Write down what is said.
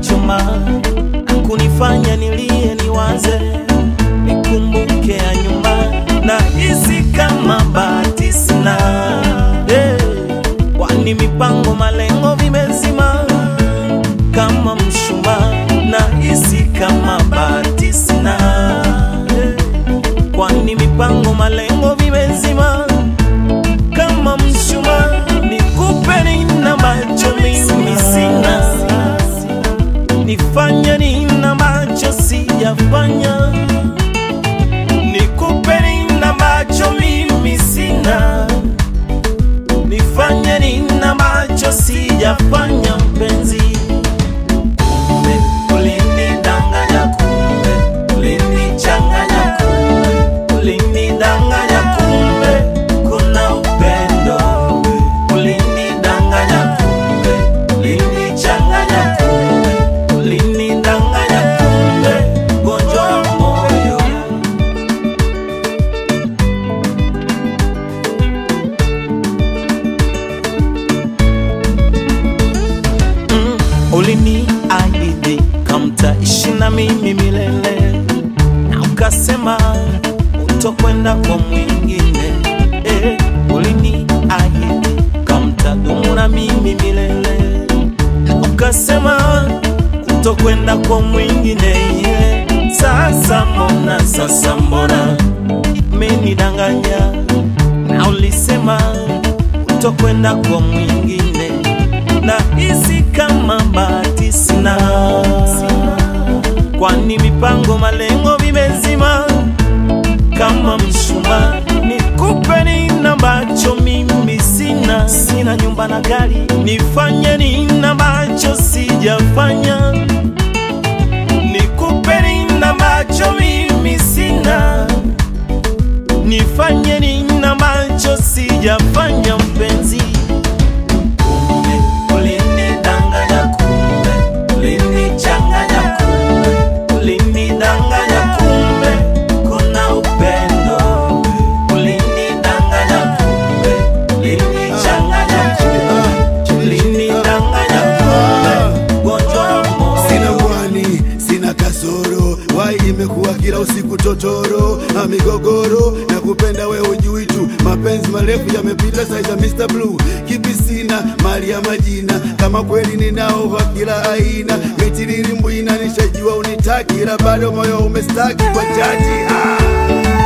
kunichoma na kunifanya nilie, niwaze, nikumbuke ya nyuma, na hisi kama bahati sina hey, kwani mipango malengo vimezima kama mshumaa, na hisi kama bahati sina hey, kwani mipango malengo vimezima kama mshumaa, nikupe nina macho mimi sina, nifanye nina macho sijafanya, nikupe nina macho mimi sina, nifanye nina macho sijafanya, mpenzi kumbe ulinidanganya, kumbe ulinichanganya, kumbe ulinidanganya, kumbe kuna upendo, ulinidanganya, kumbe ulinichanganya, kumbe ulinidanganya, kumbe gonjwa wa moyo. mm, uliniahidi kamtaishi na mimi milele, na ukasema utokwenda kwa mwingine eh, uliniahidi kamtadumu na mimi milele, na ukasema utokwenda kwa mwingine yeah. Sasa mbona, sasa mbona menidanganya, na ulisema utokwenda kwa mwingine na hisi kama bahati sina, kwani mipango malengo vimezima kama mshumaa. Nikupe nina macho mimi sina, sina nyumba na gari, nifanye nina macho sijafanya. Nikupe nina macho mimi sina, nifanye nina macho sijafanya, mpenzi kumbe ulinidanganya, kumbe ulinichanganya, kumbe ulinidanganya, kumbe kuna upendo, ulinidanganya, kumbe ulinichanganya, kumbe ulinidanganya, kumbe gonjwa wa Sina moyo. mwani, sina kasoro, wai imekuwa kila usiku totoro na migogoro na kupenda we ujui tu, mapenzi marefu yamepita saizi ya Mr. Blue. Kipi sina mali ya majina, kama kweli ninao wa kila aina, mitiriri mbwina nishajua unitaki, ila bado moyo umestaki kwa chaji ah.